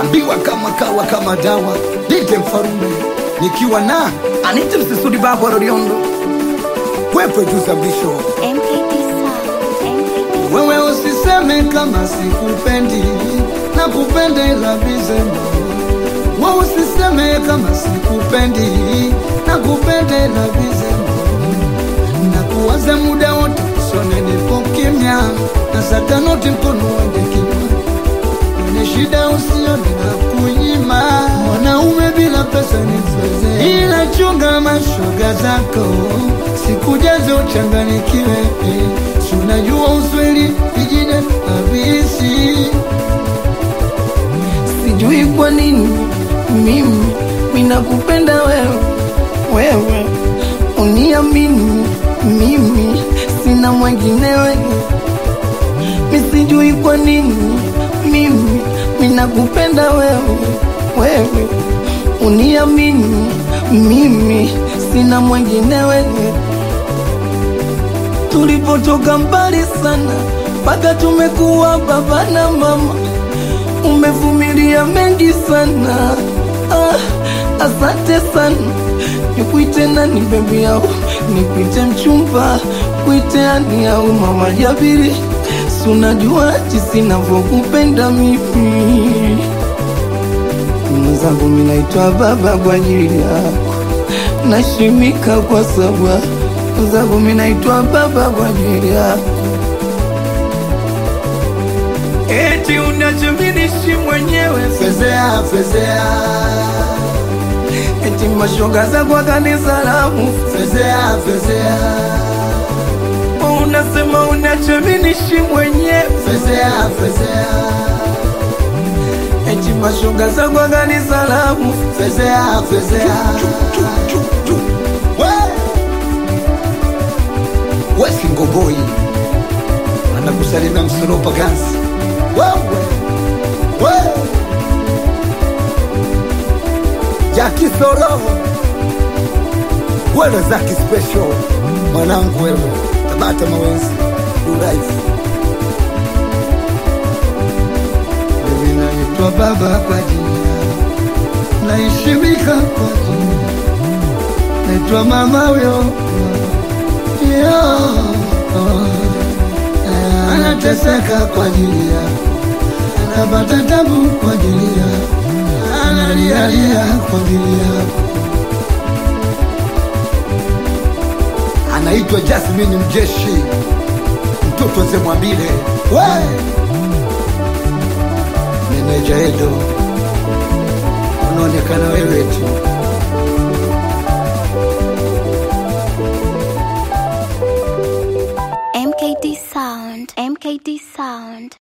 ambiwa kama kawa kama dawa dite mfarume nikiwa na anite msisudi babo roriondo kwepe tuzambisho MKT Sound. MKT wewe usiseme kama sikupendi na kupenda ila vizema wewe usiseme kama sikupendi na kupenda ila vizema na kuwaza muda wote sone nipo kimya na satanoti mkono wende kimya kwenye shida usione na kunyima mwanaume bila pesa ni mzee ila chunga mashoga zako sikujaze uchanganikiwe si unajua usweli vijine habisi sijui kwa nini mimi minakupenda wewe wewe uniamini mimi sina mwengine wewe misijui kwa nini mimi minakupenda wewe wewe uniamini mimi sina mwengine wewe tulipotoka mbali sana mpaka tumekuwa baba na mama umevumilia mengi sana ah, asante sana nikuite nani bebi yao nikuite mchumba kuite ani au mama jabiri sunajua jinsi navyokupenda mimi mwenzangu minaitwa baba kwa ajili yako nashimika kwa sababu mwenzangu minaitwa baba kwa ajili yako eti unachominishi mwenyewe fezea fezea eti mashoga za kwa kanisa lamu fezea fezea unasema unachominishi mwenyewe fezea fezea eti mashoga za kwa kanisa lamu fezea fezea We! wesi ngogoi anakusalimia msolopa gansi wewe we jaki soro wewe zaki special mwanangu wewe tabata mawenzi uraifu mimi naitwa baba kwa jina naheshimika kwa jina naitwa mama huyo Yo, eh, anateseka kwa ajili ya anapata tabu kwa ajili ya analialia kwa ajili yako anaitwa Jasmine Mjeshi mtoto Zemwambile we meneja Edo unaonekana wewe tu MKT Sound. MKT Sound.